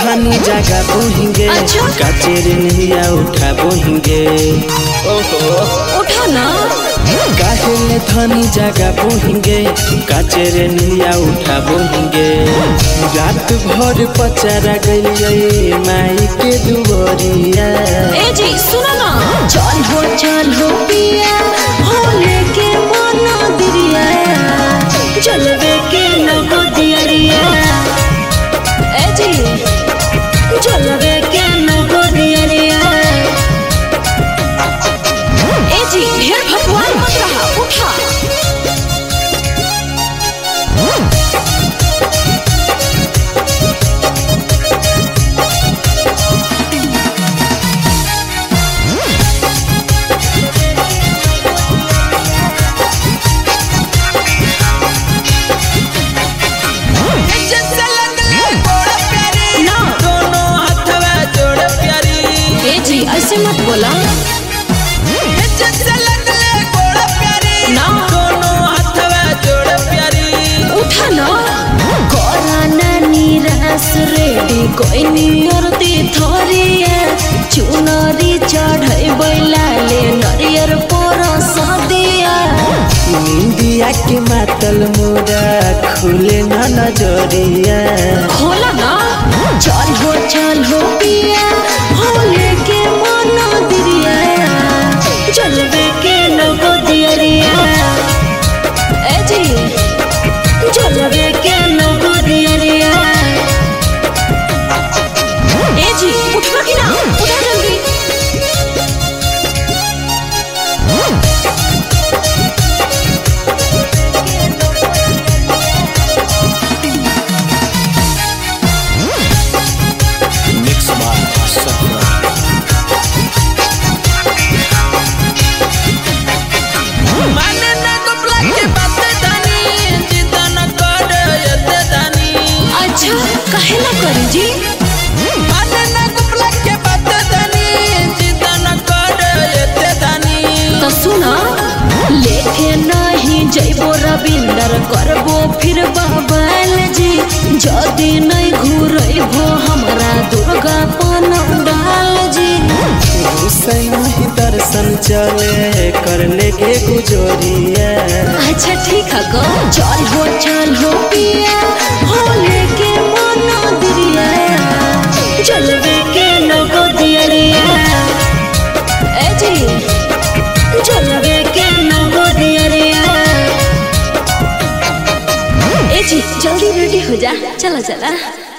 धनी जागा बोहिंगे अच्छा। काचेर नहिया उठा बोहिंगे ओहो उठा ना काहेले धनी जागा बोहिंगे काचेर नहिया उठा बोहिंगे रात भर पचारा गइलिए माई के दुवरिया ए जी सुनो ना चल हो चल हो पिया होले के मना दिरिया चलवे के लगो दियरिया ए जी चलवे के लगो दियरिया ए जी ढेर भगवान मत रहा उठा ना दोनों हथवा जोड़ प्यारी ए जी ऐसे मत बोला ना दोनों हथवा जोड़ प्यारी उठा ना कोराना निराश रेडी कोई नियरती थोरिया चुनरी चढ़ै बैलाले नरियर पर सदिया इंडिया के मातल मोरा खुले न नजरिया खोला ना चल हो चल हो पिया होले के मना दिरिया चलबे के लगो दियरिया ए जी चलबे के लगो दियरिया ए जी उठवा कि ना उठा जल्दी मिक्स बार सफरा माने न कपला के बात दानी जिदा न कर यते दानी अच्छा काहे ना करी जी माने न कपला के बात दानी जिदा न कर यते दानी तो सुना लेके नहीं जैबो रविंदर करबो फिर बाबल जी जदी नहीं घूरबो हमरा दुर्गा डाल जी हुसैन ही दर्शन चले कर लेगे गुजरिया अच्छा ठीक है गो चल हो चल हो पिया होले के मना दिरिया चलवे के लगो दियरिया ए जी चलवे के लगो दियरिया ए जी जल्दी रेडी हो जा चला चला